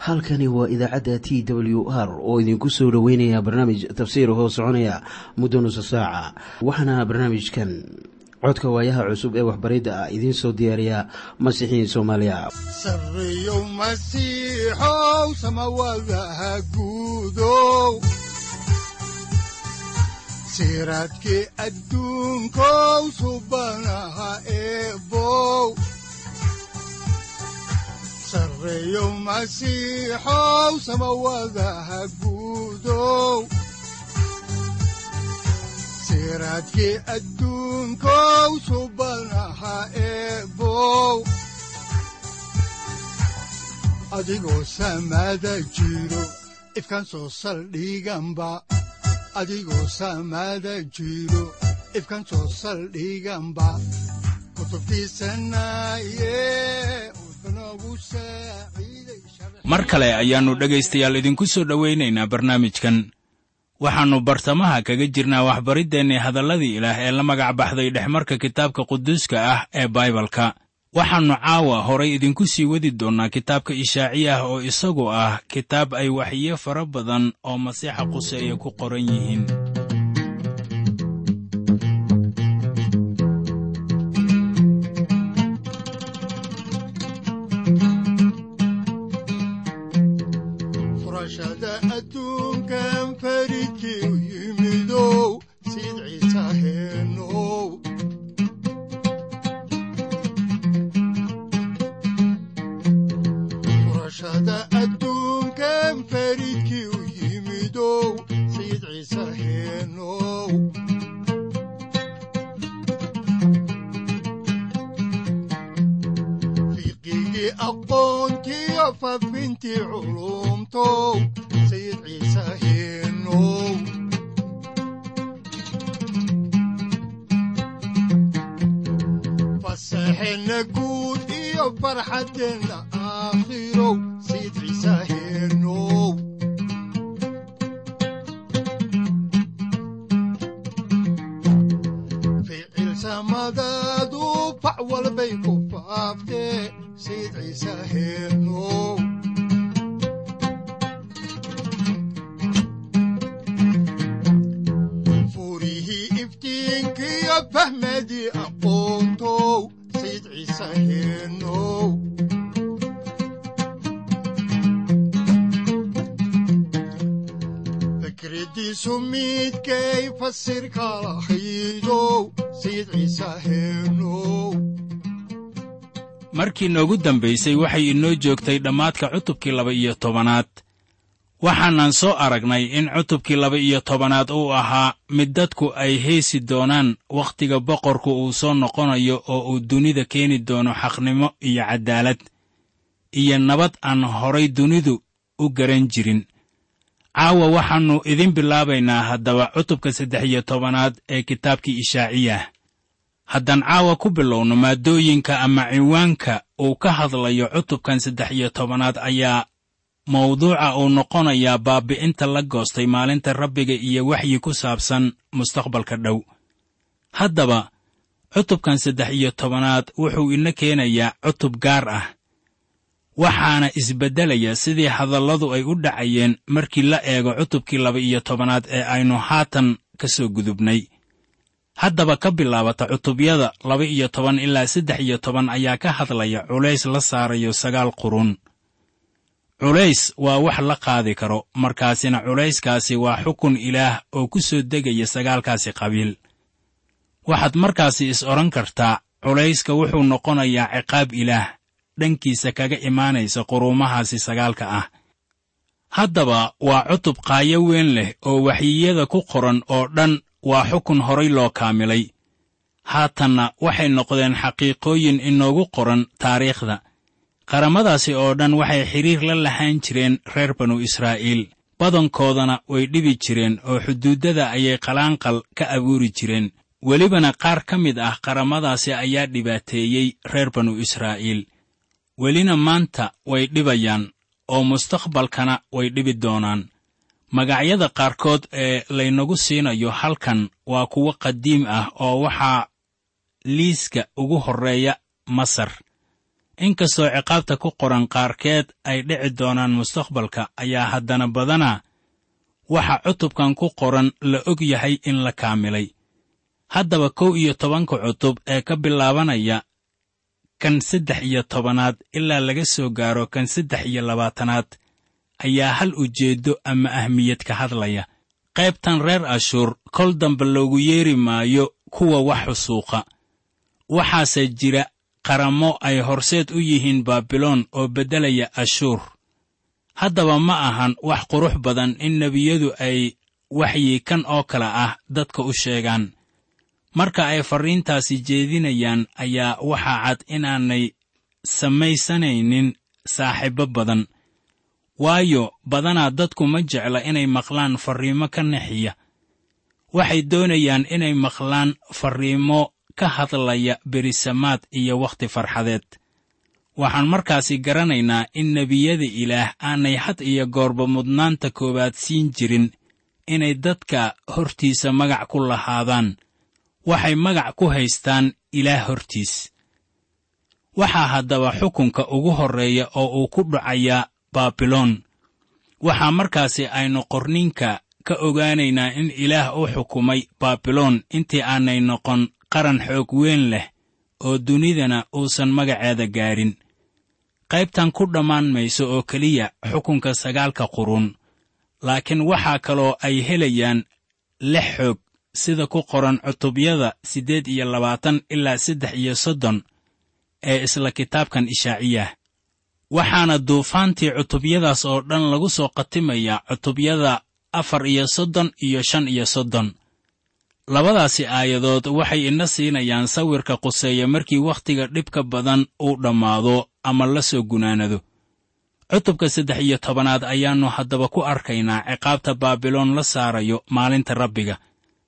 halkani waa idaacadda t w r oo idinku soo dhoweynaya barnaamij tafsiir hoo soconaya muddo nusa saaca waxaana barnaamijkan codka waayaha cusub ee waxbaridda ah idiin soo diyaariya masiixiin soomaaliya sareyow masiixow samawadaha guudow siraadkii adduunkow subanaha eebow sareyow masiixow samawadaha guudow siraadkii adduunkow subanaha eebow adigoo samada jiro ifkan soo saldhiganba adigoo samada jiro ifkan soo saldhiganba kutubtiisanaye mar kale ayaannu dhegaystayaal idinku soo dhowaynaynaa barnaamijkan waxaannu bartamaha kaga jirnaa waxbariddeenni hadalladii ilaah ee la magac baxday dhexmarka kitaabka quduuska ah ee baibalka waxaannu caawa horay idinku sii wadi doonnaa kitaabka ishaaciya ah oo isagu ah kitaab ay waxyo fara badan oo masiixa quseeya ku qoran yihiin markii noogu dambaysay waxay inoo joogtay dhammaadka cutubkii laba-iyo tobanaad waxaanan soo aragnay in cutubkii laba-iyo tobanaad uu ahaa mid dadku ay heesi doonaan wakhtiga boqorku uu soo noqonayo oo uu dunida keeni doono xaqnimo iyo caddaalad iyo nabad aan horay dunidu u garan jirin caawa waxaannu idin bilaabaynaa haddaba cutubka saddex iyo tobanaad ee kitaabkii ishaaciyah haddaan caawa ku bilowno maaddooyinka ama ciwaanka uu ka hadlayo cutubkan saddex iyo tobanaad ayaa mawduuca uu noqonayaa baabbi'inta la goostay maalinta rabbiga iyo waxyi ku saabsan mustaqbalka dhow haddaba cutubkan saddex iyo tobanaad wuxuu ina keenayaa cutub gaar ah waxaana isbeddelaya sidii hadalladu ay u dhacayeen markii la eego cutubkii laba-iyo tobanaad ee aynu haatan ka soo gudubnay haddaba ka bilaabata cutubyada laba-iyo toban ilaa saddex iyo toban ayaa ka hadlaya culays la saarayo sagaal qurun culays waa wax la qaadi karo markaasina culayskaasi waa xukun ilaah oo ku soo degaya sagaalkaasi qabiil waxaad markaasi is odhan kartaa culayska wuxuu noqonayaa ciqaab ilaah dhankiisa kaga imaanaysa quruumahaasi sagaalka ah haddaba waa cutub qaayo weyn leh oo waxyiyada ku qoran oo dhan waa xukun horay loo kaamilay haatanna waxay noqdeen xaqiiqooyin inoogu qoran taariikhda qaramadaasi oo dhan waxay xidhiir la lahaan jireen reer banu israa'iil badankoodana way dhibi jireen oo xuduuddada ayay qalaanqal ka abuuri jireen welibana qaar ka mid ah qaramadaasi ayaa dhibaateeyey reer banu israa'iil welina maanta way dhibayaan oo mustaqbalkana way dhibi doonaan magacyada qaarkood ee laynagu siinayo halkan waa kuwo qadiim ah oo waxaa liiska ugu horreeya masar inkastoo ciqaabta ku qoran qaarkeed ay dhici doonaan mustaqbalka ayaa haddana badanaa waxa cutubkan ku qoran la og yahay in la kaamilay haddaba kow iyo tobanka cutub ee ka bilaabanaya kan saddex iyo tobanaad ilaa laga soo gaaro kan saddex iyo labaatanaad ayaa hal ujeeddo ama ahmiyad ka hadlaya qaybtan reer ashuur kol dambe loogu yeeri maayo kuwa wax xusuuqa waxaase jira qaramo ay horseed u yihiin baabiloon oo beddelaya ashuur haddaba ma ahan wax qurux badan in nebiyadu ay waxyi kan oo kale ah dadka u sheegaan marka ay farriintaasi jeedinayaan ayaa waxaa cad inaanay samaysanaynin saaxiibbo badan waayo badanaa dadku ma jecla inay maqlaan farriimo ka naxiya waxay doonayaan inay maqlaan farriimo ka hadlaya berisamaad iyo wakhti farxadeed waxaan markaasi garanaynaa in nebiyada ilaah aanay had iyo goorba mudnaanta koowaad siin jirin inay dadka hortiisa magac ku lahaadaan waxay magac ku haystaan ilaah hortiis waxaa haddaba xukunka ugu horreeya oo uu ku dhacayaa baabiloon waxaa markaasi aynu qorninka ka ogaanaynaa in ilaah u xukumay baabiloon intii aanay noqon qaran xoog weyn leh oo dunidana uusan magaceeda gaadhin qaybtan ku dhammaan mayso oo keliya xukunka sagaalka quruun laakiin waxaa kaloo ay helayaan lix xoog sida ku qoran cutubyada siddeed iyo labaatan ilaa saddex iyo soddon ee isla kitaabkan ishaaciyah waxaana duufaantii cutubyadaas oo dhan lagu soo khatimayaa cutubyada afar iyo soddon iyo shan iyo soddon labadaasi aayadood waxay ina siinayaan sawirka quseeya markii wakhtiga dhibka badan uu dhammaado ama la soo gunaanado cutubka saddex iyo tobanaad ayaannu haddaba ku arkaynaa ciqaabta baabiloon la saarayo maalinta rabbiga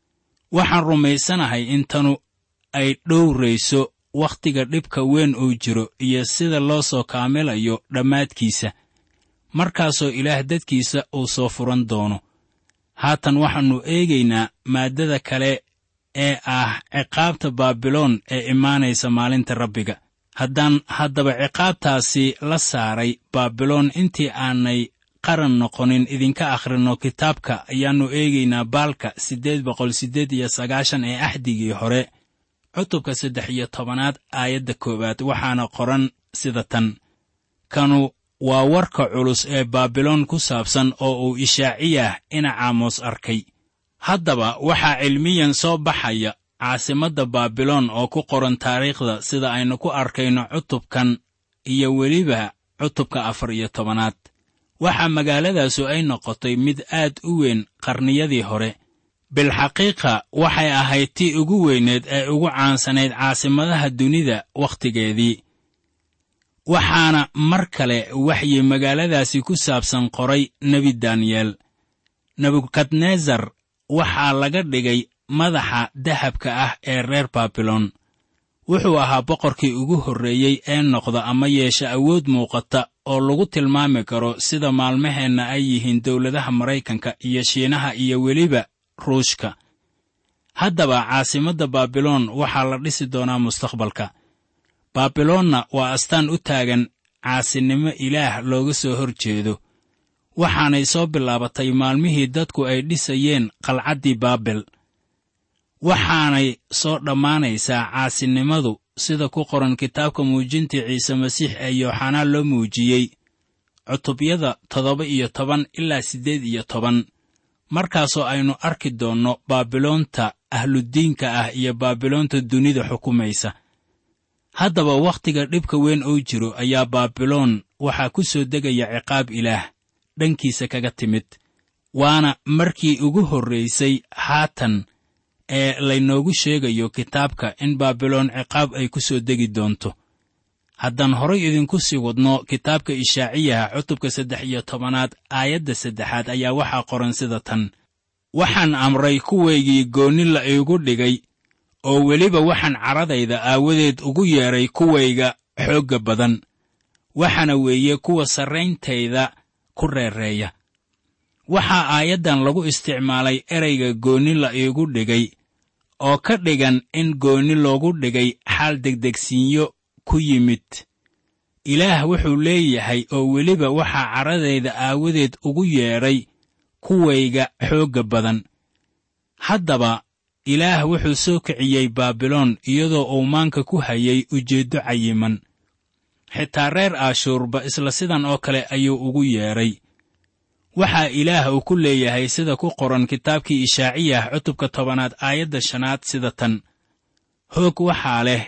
waxaan rumaysanahay in tanu ay dhowrayso wakhtiga dhibka weyn uu jiro iyo sida loo soo kaamilayo dhammaadkiisa markaasoo ilaah dadkiisa uu soo furan doono haatan waxaannu eegaynaa maaddada kale ee ah ciqaabta baabiloon ee imaanaysa maalinta rabbiga haddaan haddaba ciqaabtaasi la saaray baabiloon intii aanay qaran noqonin idinka akhrinno kitaabka ayaannu eegaynaa baalka siddeed boqol siddeed iyo sagaashan ee axdigii hore cutubka saddex iyo tobanaad aayadda koowaad waxaana qoran sida tan kanu waa warka culus ee baabiloon ku saabsan oo uu ishaaciyah ina caamos arkay haddaba waxaa cilmiyan soo baxaya caasimadda baabiloon oo ku qoran taariikhda sida aynu ku arkayno cutubkan iyo weliba cutubka afar iyo tobanaad waxaa magaaladaasu ay noqotay mid aad u weyn qarniyadii hore bilxaqiiqa waxay ahayd tii ugu weyneed ee ugu caansanayd caasimadaha dunida wakhtigeedii waxaana mar kale waxyi magaaladaasi ku saabsan qoray nebi daniyeel nebukadnesar waxaa laga dhigay madaxa dahabka ah ee reer baabiloon wuxuu ahaa boqorkii ugu horreeyey ee noqda ama yeesha awood muuqata oo lagu tilmaami karo sida maalmaheenna ay yihiin dowladaha maraykanka iyo shiinaha iyo weliba ruushka haddaba caasimadda baabiloon waxaa la dhisi doonaa mustaqbalka baabiloonna waa astaan u taagan caasinimo ilaah looga soo hor jeedo waxaanay soo bilaabatay maalmihii dadku ay dhisayeen qalcaddii baabel waxaanay soo dhammaanaysaa caasinimadu sida ku qoran kitaabka muujintii ciise masiix ee yooxanaa loo muujiyey cutubyada toddoba iyo toban ilaa siddeed iyo toban markaasoo aynu arki doonno baabiloonta ahludiinka ah iyo baabiloonta dunida xukumaysa haddaba wakhtiga dhibka weyn oo jiro ayaa baabiloon waxaa ku soo degaya ciqaab ilaah dhankiisa kaga timid waana markii ugu horraysay haatan ee laynoogu sheegayo kitaabka in baabiloon ciqaab ay ku soo degi doonto haddaan horay idinku sii wadno kitaabka ishaaciyaha cutubka saddex iyo tobanaad aayadda saddexaad ayaa waxaa qoran sida tan waxaan amray kuwaygii goonni la iigu dhigay oo weliba waxaan caradayda aawadeed ugu yeedhay kuwayga xoogga badan waxaana weeye kuwa sarrayntayda ku reereeya waxaa aayaddan lagu isticmaalay ereyga goonni la iigu dhigay oo ka dhigan in goonni loogu dhigay xaal degdegsiinyo ku yimid ilaah wuxuu leeyahay oo weliba waxaa caradayda aawadeed ugu yeedhay kuwayga xoogga badan haddaba ilaah wuxuu soo kiciyey baabiloon iyadoo uu maanka ku hayay ujeeddo cayiman xitaa reer aashuurba isla sidan oo kale ayuu ugu yeedhay waxaa ilaah uu ku leeyahay sida ku qoran kitaabkii ishaaciyah cutubka tobanaad aayadda shanaad sida tan hoog waxaa leh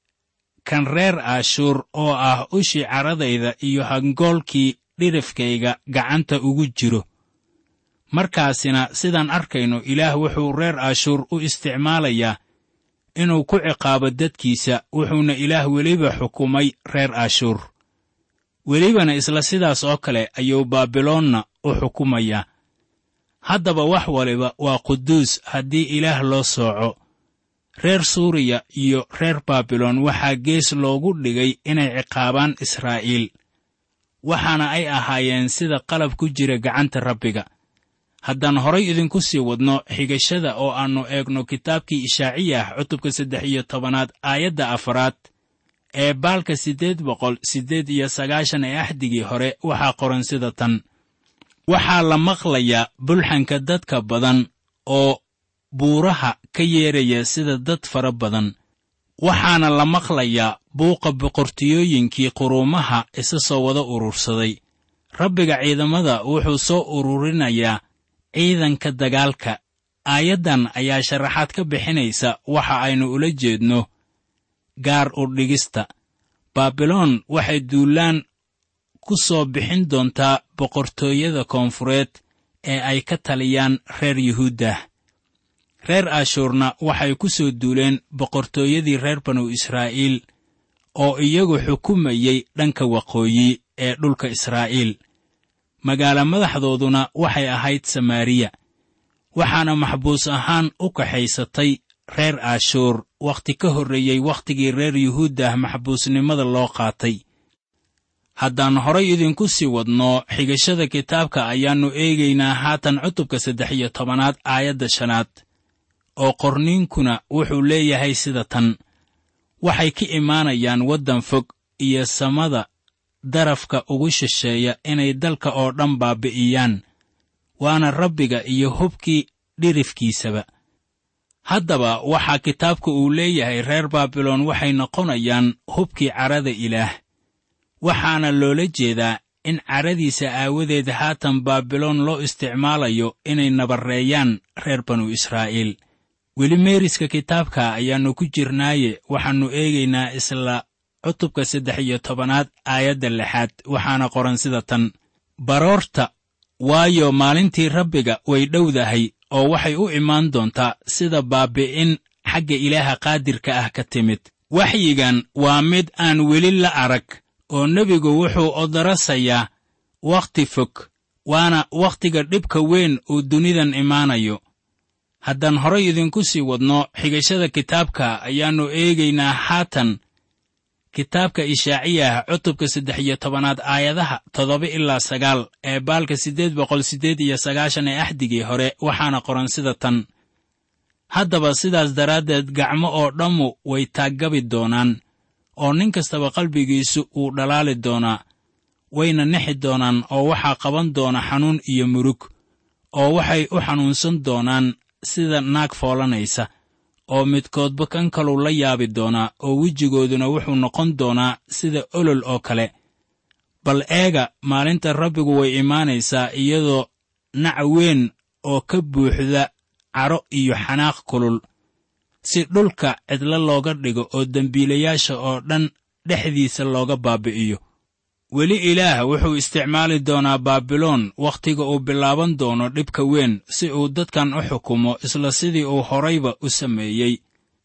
kan reer aashuur oo ah ushii caradayda iyo hangoolkii dhirifkayga gacanta ugu jiro markaasina sidaan arkayno ilaah wuxuu reer aashuur u isticmaalayaa inuu ku ciqaabo dadkiisa wuxuuna ilaah weliba xukumay reer aashuur welibana isla sidaas oo kale ayuu baabiloonna u xukumayaa haddaba wax waliba waa quduus haddii ilaah loo sooco reer suuriya iyo reer baabiloon waxaa gees loogu dhigay inay ciqaabaan israa'iil waxaana ay ahaayeen sida qalab ku jira gacanta rabbiga haddaan horay idinku sii wadno xigashada oo aannu eegno kitaabkii ishaaciyah cutubka saddex iyo tobanaad aayadda afaraad ee baalka siddeed boqol siddeed iyo sagaashan ee axdigii hore waxaa qoran sida tan waxaa la maqlayaa bulxanka dadka badan oo buuraha ka yeeraya sida dad fara badan waxaana la maqlayaa buuqa boqortiyooyinkii quruumaha isa soo wada urursaday rabbiga ciidamada wuxuu soo ururinayaa ciidanka dagaalka aayaddan ayaa sharaxaad ka bixinaysa waxa aynu ula jeedno gaar u dhigista baabiloon waxay duulaan ku soo bixin doontaa boqortooyada koonfureed ee ay ka taliyaan reer yuhuuddah reer ashuurna waxay ku soo duuleen boqortooyadii reer banu israa'iil oo iyagu xukumayey dhanka waqooyi ee dhulka israa'iil magaalo madaxdooduna waxay ahayd samaariya waxaana maxbuus ahaan u kaxaysatay reer ashuur wakhti ka horreeyey wakhtigii reer yuhuuddah maxbuusnimada loo qaatay haddaan horay idinku sii wadno xigashada kitaabka ayaannu eegaynaa haatan cutubka saddex iyo tobanaad aayadda shanaad oo qorniinkuna wuxuu leeyahay sida tan waxay ka imaanayaan waddan fog iyo samada darafka ugu shisheeya inay dalka oo dhan baabi'iyaan waana rabbiga iyo hubkii dhirifkiisaba haddaba waxaa kitaabka uu leeyahay reer baabiloon waxay noqonayaan hubkii carada ilaah waxaana loola jeedaa in caradiisa aawadeed haatan baabiloon loo isticmaalayo inay nabarreeyaan reer banu israa'iil weli meeriska kitaabka ayaannu ku jirnaaye waxaannu eegaynaa isla cutubka saddex iyo tobanaad aayadda lixaad waxaana qoran sida tan baroorta waayo maalintii rabbiga way dhowdahay oo waxay u imaan doontaa sida baabi'in xagga ilaaha qaadirka ah ka timid waxyigan waa mid aan weli la arag oo nebigu wuxuu odarasayaa wakhti fog waana wakhtiga dhibka weyn uu dunidan imaanayo haddaan horay idinku sii wadno xigashada kitaabka ayaannu eegaynaa haatan kitaabka ishaaciyah cutubka saddex iyo tobanaad aayadaha toddoba ilaa sagaal ee baalka siddeed boqol siddeed iyo sagaashan ee axdigii hore waxaana qoran sida tan haddaba sidaas daraaddeed gacmo oo dhammu way taaggabi doonaan oo nin kastaba qalbigiisu wuu dhalaali doonaa wayna nexi doonaan oo waxaa qaban doona xanuun iyo murug oo waxay u xanuunsan doonaan sida naag foolanaysa oo midkoodba kan kaluu la yaabi doonaa oo wejigooduna wuxuu noqon doonaa sida olol oo kale bal eega maalinta rabbigu way imaanaysaa iyadoo nac weyn oo ka buuxda cadho iyo xanaaq kulul si dhulka cidlo looga dhigo oo dembiilayaasha oo dhan dhexdiisa looga baabi'iyo weli ilaah wuxuu isticmaali doonaa baabiloon wakhtiga uu bilaaban doono dhibka weyn si uu dadkan u xukumo isla sidii uu horayba u sameeyey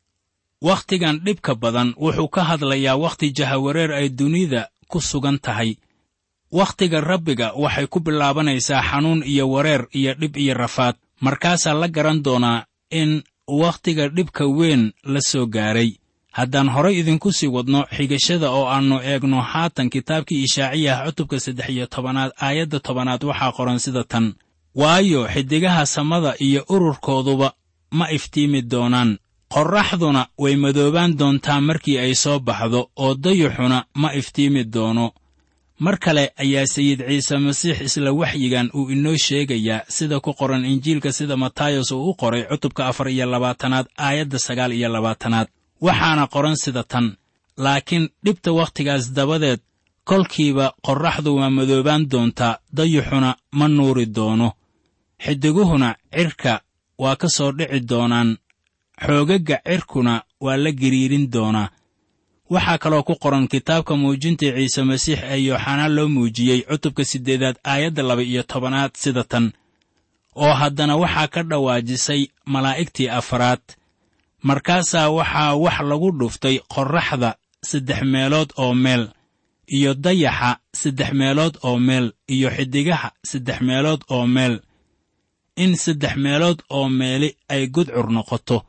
wakhtigan dhibka badan wuxuu ka hadlayaa wakhti jahawareer ay dunida ku sugan tahay wakhtiga rabbiga waxay ku bilaabanaysaa xanuun iyo wareer iyo dhib iyo rafaad markaasaa la garan doonaa in wakhtiga dhibka weyn la soo gaaray haddaan horay idinku sii wadno xigashada oo aannu eegno haatan kitaabkii ishaaciyah cutubka saddex iyo tobanaad aayadda tobanaad waxaa qoran sida tan waayo xiddigaha samada iyo ururkooduba ma iftiimi doonaan qorraxduna way madoobaan doontaa markii ay soo baxdo oo dayuxuna ma iftiimi doono mar kale ayaa sayid ciise masiix isla waxyigan uu inoo sheegayaa sida ku qoran injiilka sida matayos uu u qoray cutubka afar iyo labaatanaad aayadda sagaal iyo labaatanaad waxaana qoran sida tan laakiin dhibta wakhtigaas dabadeed kolkiiba qorraxdu waa madoobaan doontaa dayuxuna ma nuuri doono xidiguhuna cirka waa ka soo dhici doonaan xoogagga cirkuna waa la giriirin doonaa waxaa kaloo ku qoran kitaabka muujinta ciise masiix ee yooxanaa loo muujiyey cutubka siddeedaad aayadda laba iyo tobanaad sida tan oo haddana waxaa ka dhawaajisay malaa'igtii afaraad markaasaa waxaa wax lagu dhuftay qorraxda saddex meelood oo meel iyo dayaxa saddex meelood oo meel iyo xiddigaha saddex meelood oo meel in saddex meelood oo meeli ay gudcur noqoto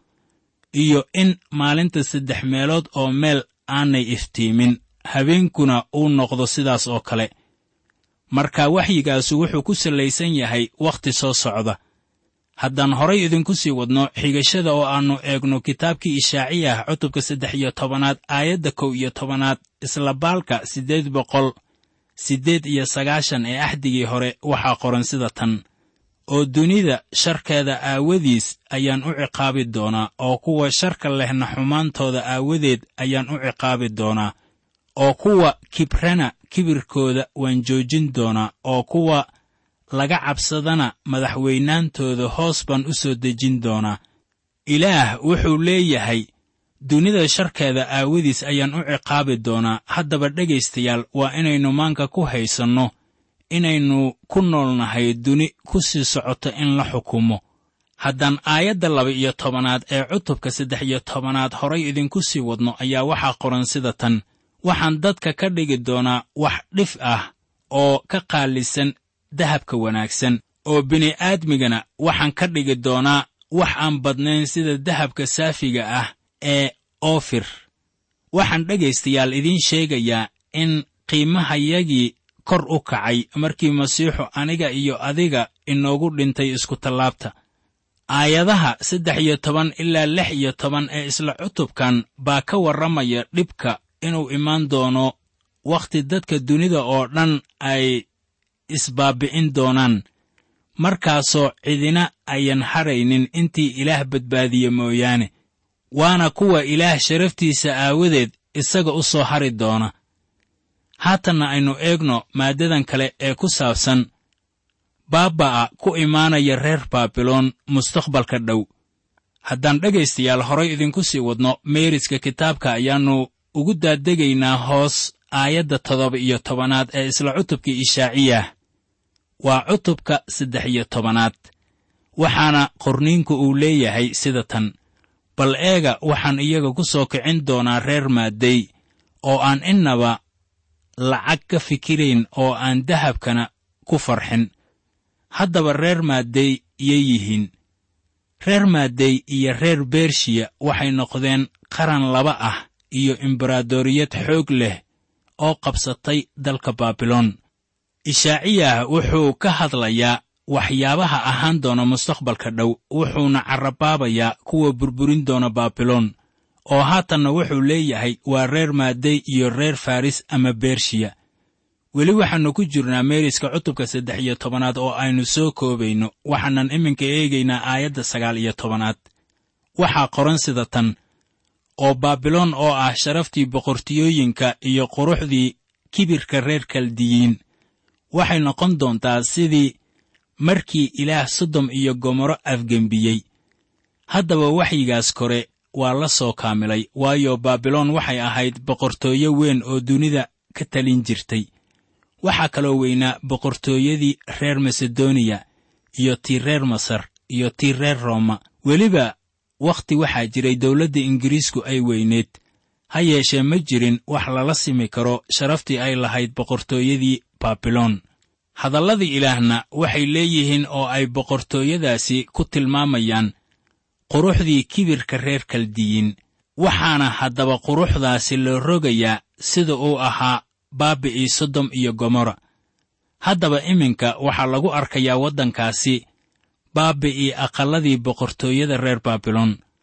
iyo in maalinta saddex meelood oo meel aanay iftiimin habeenkuna uu noqdo sidaas oo kale marka waxyigaasu wuxuu ku sallaysan yahay wakhti soo socda haddaan horay idinku sii wadno xigashada oo aannu eegno kitaabkii ishaaciyah cutubka saddex iyo tobanaad aayadda kow iyo tobanaad isla baalka siddeed boqol siddeed iyo sagaashan ee axdigii hore waxaa qoran sida tan oo dunida sharkeeda aawadiis ayaan u ciqaabi doonaa oo kuwa sharka lehna xumaantooda aawadeed ayaan u ciqaabi doonaa oo kuwa kibrana kibirkooda waan joojin doonaa oo kuwa laga cabsadana madaxweynaantooda hoos baan u soo dejin doonaa ilaah wuxuu leeyahay dunida sharkeeda aawadiis ayaan u ciqaabi doonaa haddaba dhegaystayaal waa inaynu maanka ku haysanno inaynu ku noolnahay duni ku sii socoto in la xukumo haddaan aayadda laba iyo tobanaad ee cutubka saddex iyo tobanaad horay idinku sii wadno ayaa waxaa qoran sida tan waxaan dadka ka dhigi doonaa wax dhif ah oo ka qaalisan dahabka wanaagsan oo bini'aadmigana waxaan ka dhigi doonaa wax aan badnayn sida dahabka saafiga ah ee oofir waxaan dhegaystayaal idiin sheegayaa in qiimahayagii kor u kacay markii masiixu aniga iyo adiga inoogu dhintay iskutallaabta aayadaha saddex iyo toban ilaa lix iyo toban ee isla cutubkan baa ka warramaya dhibka inuu imaan doono wakhti dadka dunida oo dhan ay isbaabbi'in doonaan markaasoo cidina ayan hadhaynin intii ilaah badbaadiye mooyaane waana kuwa ilaah sharaftiisa aawadeed isaga u soo hari doona haatanna aynu eegno maaddadan kale ee ku saabsan baaba'a ku imaanaya reer baabiloon mustaqbalka dhow haddaan dhegaystayaal horay idinku sii wadno meeriska kitaabka ayaannu ugu daaddegaynaa hoos aayadda toddoba iyo tobanaad ee isla cutubkii ishaaciyah waa cutubka saddex iyo tobanaad waxaana qorniinku uu leeyahay sida tan bal eega waxaan iyaga ku soo kicin doonaa reer maaddey oo aan innaba lacag ka fikirayn oo aan dahabkana ku farxin haddaba reer maaddey yay yihiin reer maaddey iyo reer bershiya waxay noqdeen qaran laba ah iyo embaradoriyad xoog leh oo qabsatay dalka baabiloon ishaaciyah wuxuu ka hadlayaa waxyaabaha ahaan doona mustaqbalka dhow wuxuuna carrabaabayaa kuwa burburin doona baabiloon oo haatanna wuxuu leeyahay waa reer maaddey iyo reer faris ama bershiya weli waxaannu ku jirnaa meeriska cutubka saddex iyo tobanaad oo aynu soo koobayno waxaanan iminka eegaynaa aayadda sagaal iyo tobanaad waxaa qoran sida tan oo baabiloon oo ah sharaftii boqortiyooyinka iyo quruxdii kibirka reer kaldiyiin waxay noqon doontaa sidii markii ilaah sodom iyo gomorro afgembiyey haddaba waxyigaas kore waa la soo kaamilay waayo baabiloon waxay ahayd boqortooyo weyn oo dunida ka talin jirtay waxaa kaloo weynaa boqortooyadii reer masedoniya iyo tii reer masar iyo tii reer rooma weliba wakhti waxaa jiray dowladda ingiriisku ay weyneed ha yeeshee ma jirin wax lala simi karo sharaftii ay lahayd boqortooyadii baabiloon hadalladii ilaahna waxay leeyihiin oo ay boqortooyadaasi ku tilmaamayaan quruxdii kibirka reer kaldiyiin waxaana haddaba quruxdaasi loo rogayaa sida uu ahaa baabi'ii sodom iyo gomorra haddaba iminka waxaa lagu arkayaa waddankaasi baabi'ii aqalladii boqortooyada reer baabiloon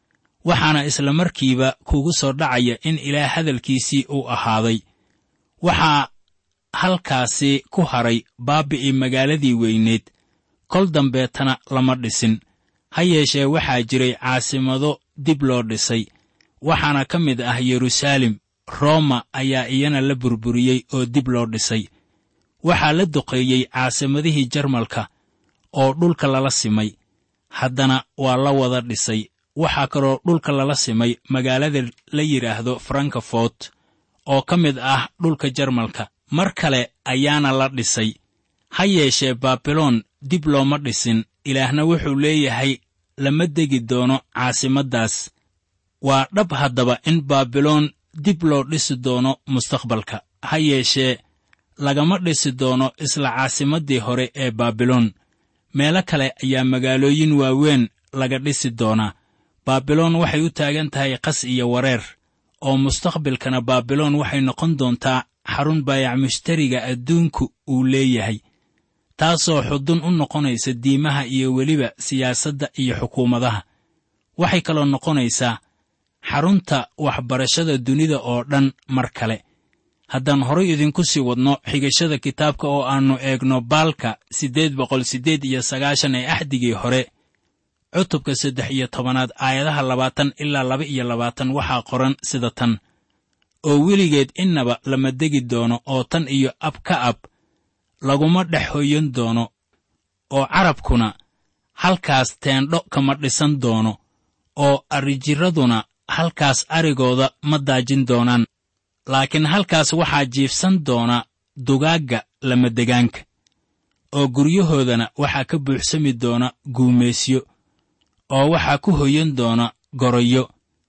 waxaana isla markiiba kugu soo dhacaya in ilaah hadalkiisii uu ahaaday waxaa halkaasi ku haray baabi'ii magaaladii weyneed kol dambeetana lama dhisin ha yeeshee waxaa jiray caasimado dib loo dhisay waxaana ka mid ah yeruusaalem rooma ayaa iyana la burburiyey oo dib loo dhisay waxaa la duqeeyey caasimadihii jarmalka oo dhulka lala simay haddana waa la wada dhisay waxaa kaloo dhulka lala simay magaalada la yidhaahdo frankafort oo ka mid ah dhulka jarmalka mar kale ayaana la dhisay ha yeeshee baabiloon dib looma dhisin ilaahna wuxuu leeyahay lama degi doono caasimaddaas waa dhab haddaba in baabiloon dib loo dhisi doono mustaqbalka ha yeeshee lagama dhisi doono isla caasimaddii hore ee baabiloon meelo kale ayaa magaalooyin waaweyn laga dhisi doonaa baabiloon waxay u taagan tahay qas iyo wareer oo mustaqbalkana baabiloon waxay noqon doontaa xarun baayac mushtariga adduunku uu leeyahay taasoo xudun u noqonaysa diimaha iyo weliba siyaasadda iyo xukuumadaha waxay kaloo noqonaysaa xarunta waxbarashada dunida oo dhan mar kale haddaan horay idinku sii wadno xigashada kitaabka oo aannu eegno baalka siddeed boqol siddeed iyo sagaashan ee axdigii hore cutubka saddex iyo tobanaad aayadaha labaatan ilaa laba iyo labaatan waxaa qoran sida tan oo weligeed innaba lama degi doono oo tan iyo ab ka ab laguma dhex hoyan doono oo carabkuna halkaas teendho kama dhisan doono oo arrijirraduna halkaas arigooda ma daajin doonaan laakiin halkaas waxaa jiifsan doona dugaagga lamadegaanka oo guryahoodana waxaa ka buuxsami doona guumaysyo oo waxaa ku hoyan doona goroyo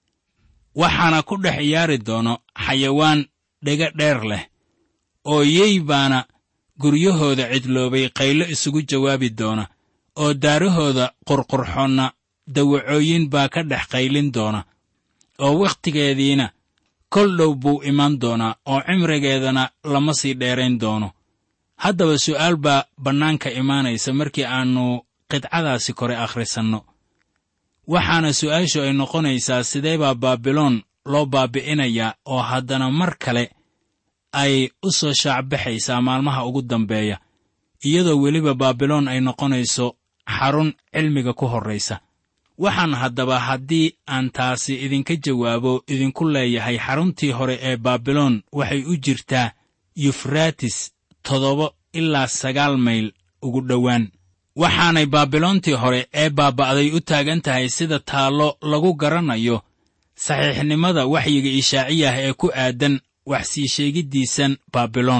waxaana ku dhex ciyaari doono xayawaan dhega dheer leh oo yey baana guryahooda cidloobay qaylo isugu jawaabi doona oo daarahooda qurqurxoonna dawacooyin baa ka dhex qaylin doona oo wakhtigeediina kol dhow buu imaan doonaa oo cimrigeedana lama sii dheerayn doono haddaba su'aal baa bannaanka imaanaysa markii aannu qidcadaasi kore akhrisanno waxaana su'aashu ay noqonaysaa sidee baa baabiloon loo baabi'inayaa oo haddana mar kale ay u soo shaacbaxaysaa maalmaha ugu dambeeya iyadoo weliba baabiloon ay noqonayso xarun cilmiga ku horraysa waxaan haddaba haddii aan taasi idinka jawaabo idinku leeyahay xaruntii hore ee baabiloon waxay u jirtaa yufraatis toddoba ilaa sagaal mayl ugu dhowaan waxaanay baabiloontii hore ee baaba'day u taagan tahay sida taallo lagu garanayo saxiixnimada waxyiga ishaaciyah ee ku aadan wax sii sheegiddiisan baabiloon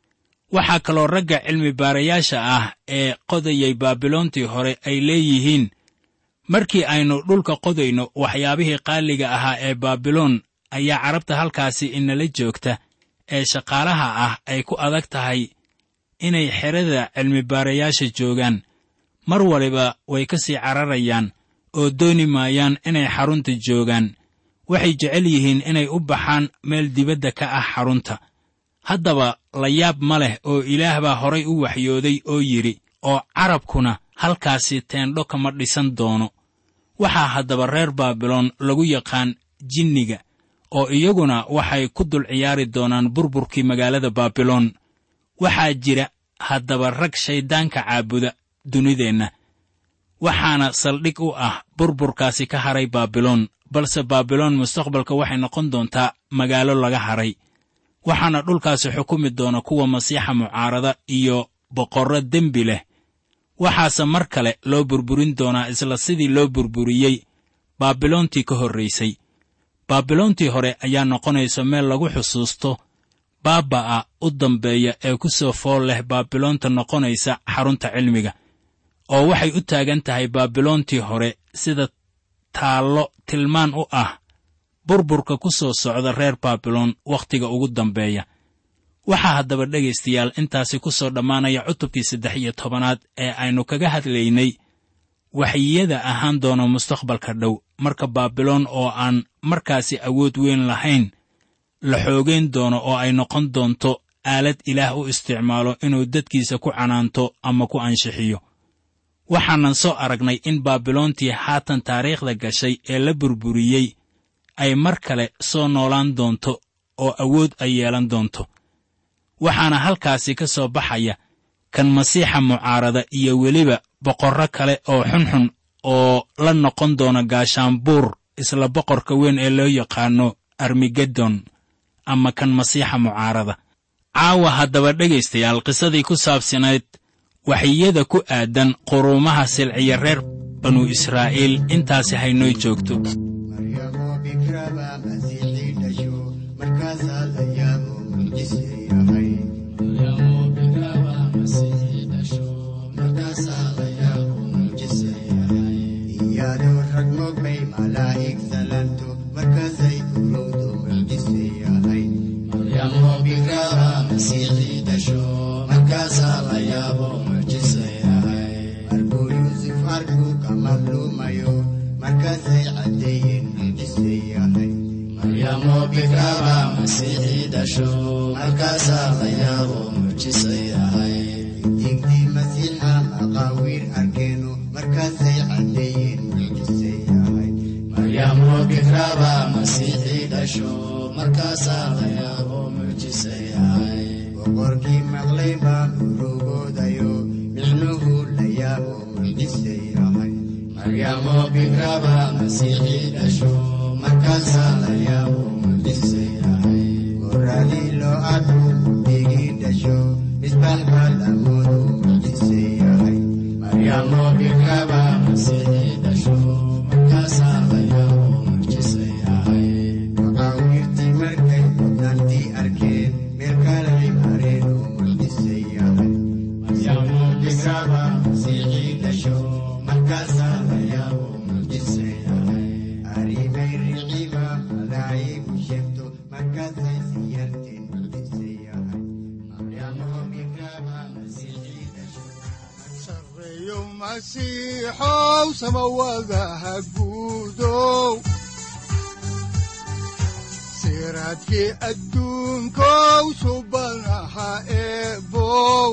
waxaa kaloo ragga cilmi baarayaasha ah ee qodayay baabiloontii hore ay leeyihiin markii aynu dhulka qodayno waxyaabihii qaaliga ahaa ee baabiloon ayaa carabta halkaasi inala joogta ee shaqaalaha ah ay ku adag tahay inay xerada cilmibaarayaasha joogaan mar waliba way ka sii cararayaan oo dooni maayaan inay xarunta joogaan waxay jecel yihiin inay u baxaan meel dibadda ka ah xarunta haddaba la yaab ma leh oo ilaah baa horay u waxyooday oo yidhi oo carabkuna halkaasi teendho kama dhisan doono waxaa haddaba reer baabiloon lagu yaqaan jinniga oo iyaguna waxay ku dul ciyaari doonaan burburkii magaalada baabiloon waxaa jira haddaba rag shayddaanka caabuda dunideenna waxaana saldhig u ah burburkaasi ka haray baabiloon balse baabiloon mustaqbalka waxay noqon doontaa magaalo laga haray waxaana dhulkaasi xukumi doona kuwa masiixa mucaarada iyo boqorro dembi leh waxaase mar kale loo burburin doonaa isla sidii loo burburiyey baabiloontii ka horraysay baabiloontii hore ayaa noqonaysa meel lagu xusuusto baaba'a u dambeeya ee ku soo fool leh baabiloonta noqonaysa xarunta cilmiga oo waxay u taagan tahay baabiloontii hore sida taallo tilmaan u ah burburka ku soo socda reer baabiloon wakhtiga ugu dambeeya waxaa haddaba dhegaystayaal intaasi ku soo dhammaanaya cutubkii saddex iyo tobanaad ee aynu kaga hadlaynay waxyiyada ahaan doona mustaqbalka dhow marka baabiloon oo aan markaasi awood weyn lahayn la xoogayn doono oo ay noqon doonto aalad ilaah u isticmaalo inuu dadkiisa ku canaanto ama ku anshixiyo waxaanan soo aragnay in baabiloontii haatan taariikhda gashay ee la burburiyey ay mar kale soo noolaan doonto oo awood ay yeelan doonto waxaana halkaasi ka soo baxaya kan masiixa mucaarada iyo weliba boqorro kale oo xunxun oo la noqon doona gaashaanbuur isla boqorka weyn ee loo yaqaano armigedon ama kan masiixa mucaarada caawa haddaba dhegaystayaal qisadii ku saabsanayd waxiyada ku aadan quruumaha silciya reer banu israa'iil intaasi haynoo joogto maryamo bikraba masiixii dhasho markaasaa la yaabo mucjise yahay iyadoo rag mogbay malaa'ig salanto markaasay urowdo mucjise yahay markuu yuusuf arkuu ka madluumayo markaasay caddeeyeen mucjise yahay digdii masiixa maqaawiir arkeeno markaasay caddeeyeen mucjise yahay boqorkii maqlay baa urugoodayo micnuhu la yaabo mucjise yahay markaasaa la yaabo mucjise yahay goradii loo arku digii dhasho misbax baa lamoodu mucjise yahay maqaawiirtii markay mudnaantii arkeen meel kalay mareen oo mucjise yahay markaasaa la yaabo mucjise yahay arrimay riciba malaa'igu sheegto markaasay siyarteen mucjise yahay sareeyo masiixow samawadaha guudow siraadkii adduunkow subanaha eebow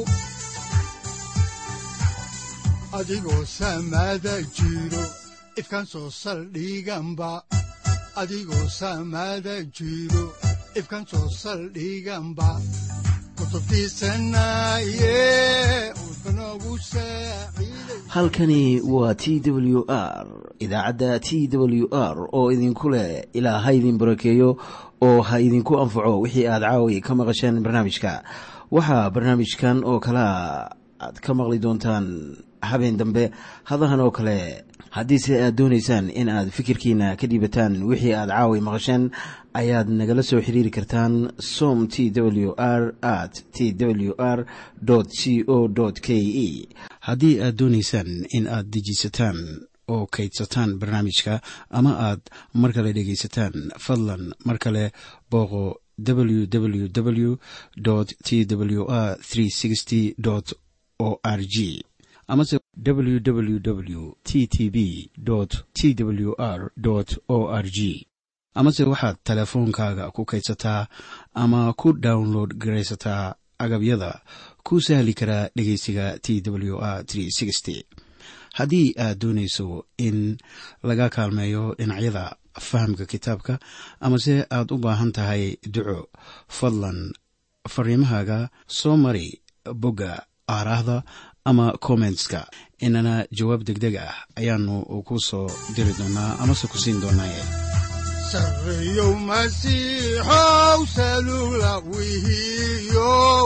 adigoo samada jiro ifkan soo saldhiganba adigoo samada jiro ifkan soo saldhiganba kutubtiisanaye udbanogu saaciiday halkani waa t w r idaacadda t w r oo idinku leh ilaa ha idin barakeeyo oo ha idinku anfaco wixii aad caawi ka maqasheen barnaamijka waxaa barnaamijkan oo kalea aad ka maqli doontaan habeen dambe hadahan oo kale haddiise aad doonaysaan in aad fikirkiina ka dhiibataan wixii aad caawi maqasheen ayaad nagala soo xiriiri kartaan som t w r at t w r c o k e haddii aad doonaysaan in aad dejiisataan oo kaydsataan barnaamijka ama aad mar kale dhegaysataan fadlan mar kale booqo www t w r o r g amase www t t b t w r o r g amase waxaad teleefoonkaaga ku kaydsataa ama ku download garaysataa agabyada ku sahli karaa dhegeysiga t w r haddii aad doonayso in laga kaalmeeyo dhinacyada fahamka kitaabka amase aad u baahan tahay duco fadlan fariimahaaga soo mari bogga aaraahda ama kommentska inana jawaab degdeg ah ayaanu ku soo diri doonaa amase ku siin doonaaye sareeyow masiixow salula wihiyow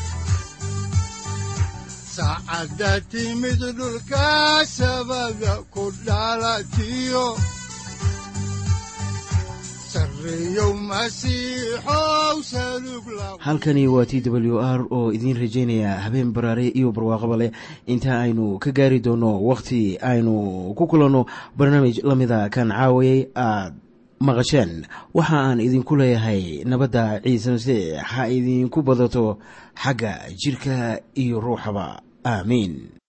saacadda timid dhulka sabada ku dhalatiyo sareeyow masiixow salug la halkani waa t w r oo idiin rajaynaya habeen baraare iyo barwaaqaba leh inta aynu ka gaari doono wakhti aynu ku kulanno barnaamij la mida kan caawayay aad maqasheen waxa aan idinku leeyahay nabadda ciise masiix ha idinku badato xagga jidhka iyo ruuxaba aamiin